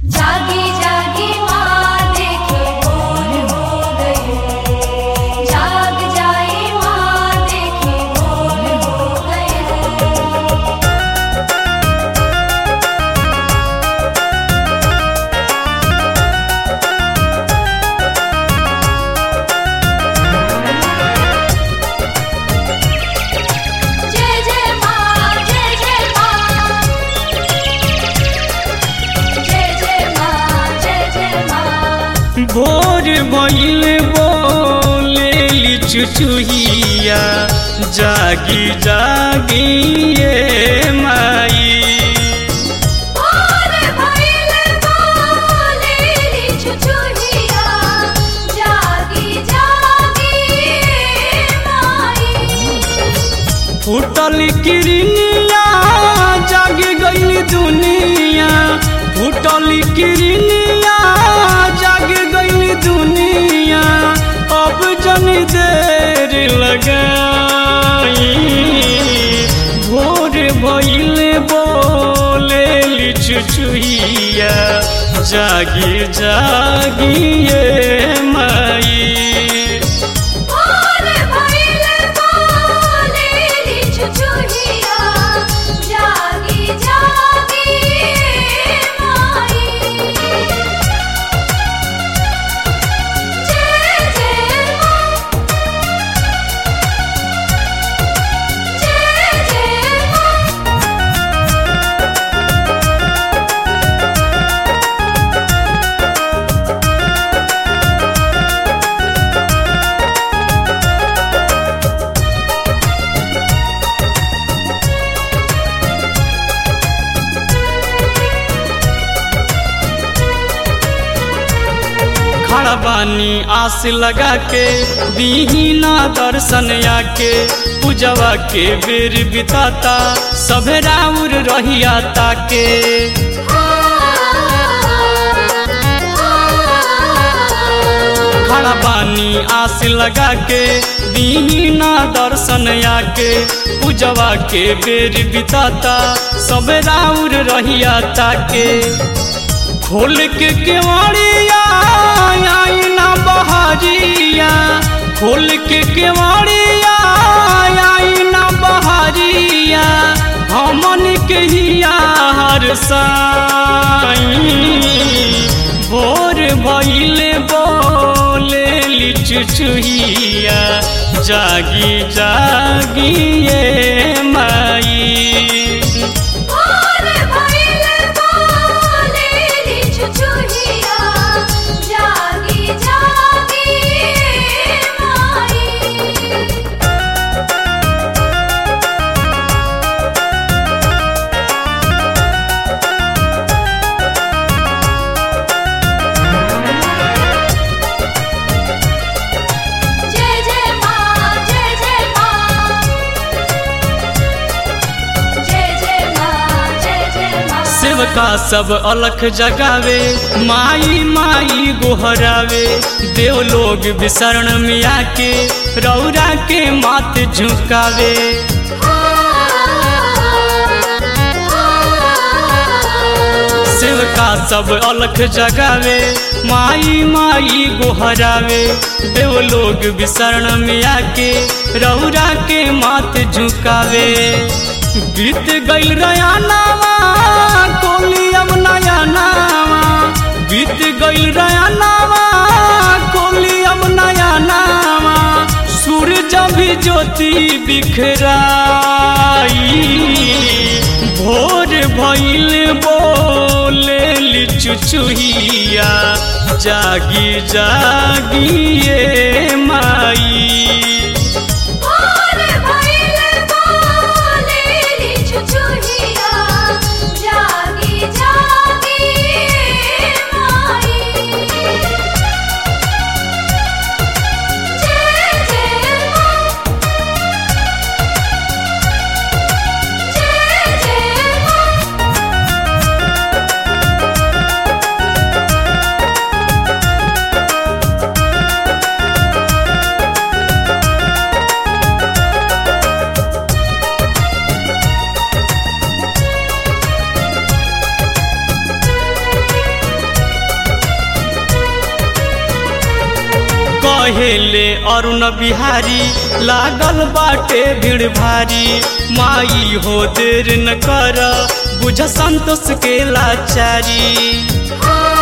जागी जागी माँ देखे भोर हो गए जाग जाए माँ देखे भोर हो गए जय जय माँ जय जय माँ जय जय माँ जय जय माँ भोर भइल बोलेली चुचुहिया जागी जागी ये माई और भइल बोलेली चुचुहिया जागी जागी माई फूटल किरनिया जाग गइल दुनिया फूटल किरनिया जाग गइल दुनिया अब जन देर लगाई भोर भइल बोलेली चुचुहिया जागी जागी ये माई और भइल बोलेली चुचुहिया जागी जागी माई जय जय माँ जय जय माँ खड़ा बानी आस लगा के दीहिना दर्शन आके पूजवा के बेर बिताता सभे राउर रहिया ताके खड़ा बानी आस लगा के दीहिना दर्शन आके पूजवा के बेर बिताता सभे राउर रहिया ताके खोल के केवाड़िया आई ना बहारिया खोल के केवाड़िया आई ना बहारिया हमन के हिया हर साई भोर भइले बोले चुचुहिया जागी जागी ये माई और भइल बोलेली चुचुहिया जागी जागी माई जय जय माँ जय जय माँ जय जय माँ जय जय माँ सेवका सब अलख जगावे माई माई गोहरावे देव लोग विशरण में आके रौरा के मात झुकावे सेवका सब अलख जगावे माई माई गोहरावे देव लोग विशरण में आके रौरा के मात झुकावे बीत गइल रयानावा कोली अब नया नावा बीत गइल रयानावा कोली अब नया नावा सूरज भी ज्योति बिखराई भोर भइल बोले चुचुहिया जागी जागी ये माई और भइल बोलेली चुचुहिया जागी जागी माई जय जय माँ जय जय माँ भोर कहेले अरुण बिहारी लागल बाटे भीड़ भारी माई हो देर न कर बुझ संतोष के लाचारी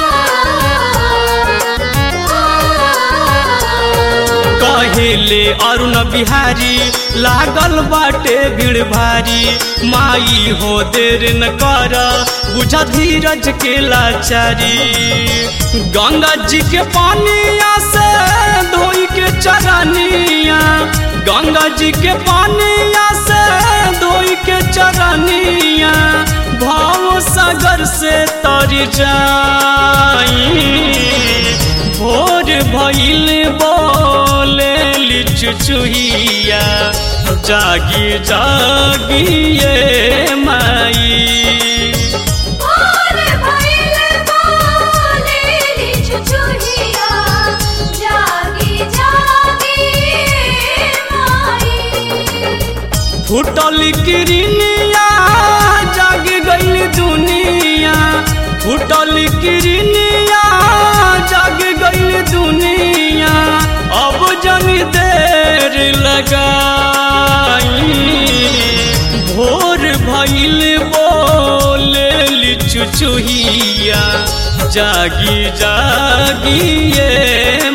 कहेले अरुण बिहारी लागल बाटे भीड़ भारी माई हो देर न कर बुझ धीरज के लाचारी गंगा जी के पानिया से धोई के चरनिया गंगा जी के पानिया से धोई के चरनिया भाव सागर से तर जाई भोर भइल बोले चुचुहिया जागी जागी ये माई और भइल बोलेली चुचुहिया जागी जागी माई फुटल किरनिया जाग गइल दुनिया फुटल किरनिया जाग गइल दुनिया अब जन देर लगाई भोर भइल बोले चुचुहिया जागी जागी ये